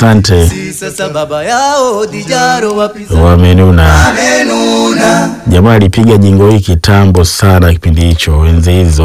asante. Sasa baba yao Dijaro wapiza Wamenuna. menuna Jamaa alipiga jingo hii kitambo sana, kipindi hicho, enzi hizo.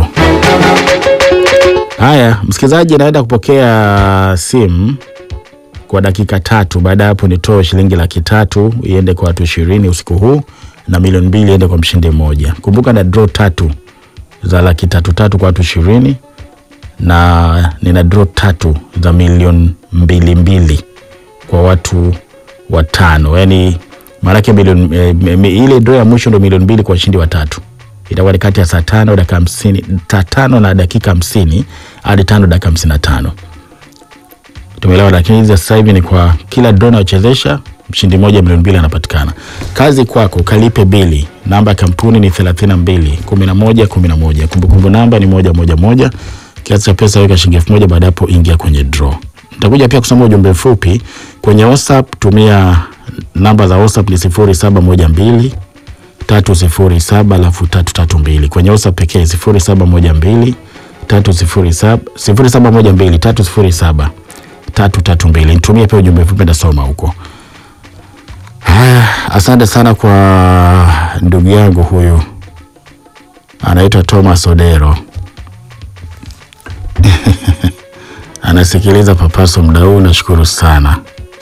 Haya, msikilizaji, naenda kupokea simu kwa dakika tatu. Baada ya hapo, nitoe shilingi laki tatu iende kwa watu ishirini usiku huu na milioni mbili iende kwa mshindi mmoja. Kumbuka na draw tatu za laki tatu tatu kwa watu ishirini na nina draw tatu za milioni mbili mbili kwa watu watano, yani maanake milioni eh, mi- ile draw ya mwisho ndo milioni mbili kwa washindi watatu. Itakuwa ni kati ya saa tano dakika hamsini saa tano na dakika hamsini hadi tano dakika hamsini na tano tumeelewa. Lakini hizi za sasa hivi ni kwa kila draw nayochezesha mshindi mmoja milioni mbili anapatikana. Kazi kwako, kalipe bili. Namba ya kampuni ni thelathini na mbili kumi na moja kumi na moja. Kumbukumbu namba ni moja moja moja. Kiasi cha pesa weka shilingi elfu moja. Baada ya hapo ingia kwenye draw. Nitakuja pia kusoma ujumbe mfupi kwenye WhatsApp. Tumia namba za WhatsApp ni sifuri saba moja mbili tatu sifuri saba alafu tatu tatu mbili kwenye WhatsApp pekee sifuri saba moja mbili tatu sifuri saba sifuri saba moja mbili tatu sifuri saba tatu tatu mbili. Nitumie pia ujumbe mfupi ndasoma huko. Haya, asante sana kwa ndugu yangu huyu anaitwa Thomas Odero anasikiliza Papaso muda huu, nashukuru sana,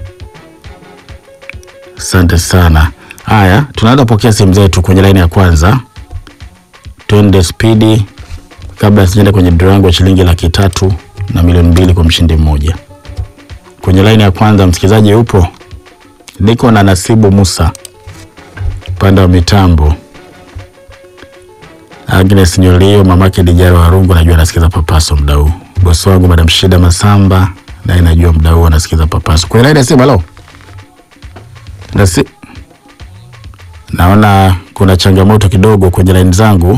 asante sana. Haya, tunaanza pokea simu zetu kwenye laini ya kwanza, twende spidi kabla sijaenda kwenye draw yangu ya shilingi laki tatu na milioni mbili kwa mshindi mmoja. Kwenye laini ya kwanza, msikilizaji upo? Niko na Nasibu Musa upande wa mitambo, Agnes Nyolio, mamake Dijaro Warungu, najua anasikiza Papaso muda huu. Bosi wangu Madam Shida Masamba naye najua muda huu anasikiza Papaso. Kwenye laini ya simu, halo Nasi... naona kuna changamoto kidogo kwenye laini zangu.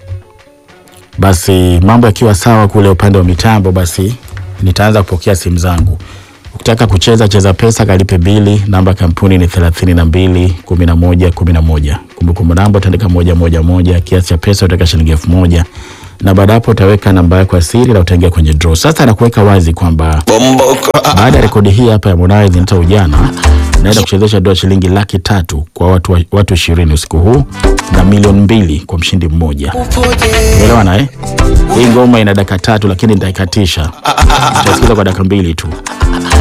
Basi mambo yakiwa sawa kule upande wa mitambo, basi nitaanza kupokea simu zangu. Ukitaka kucheza cheza pesa, kalipe bili. Namba ya kampuni ni thelathini na mbili kumi na moja kumi na moja. Kumbukumbu namba utaandika moja moja moja. Kiasi cha pesa utaweka shilingi elfu moja na baada hapo utaweka namba yako ya siri na utaingia kwenye draw. Sasa nakuweka wazi kwamba baada ya rekodi hii hapa ya Harmonize nita ujana naenda kuchezesha dola shilingi laki tatu kwa watu wa- watu ishirini usiku huu na milioni mbili kwa mshindi mmoja. Umeelewana eh? Hii ngoma ina dakika tatu lakini nitaikatisha. Utasikiza kwa dakika mbili tu.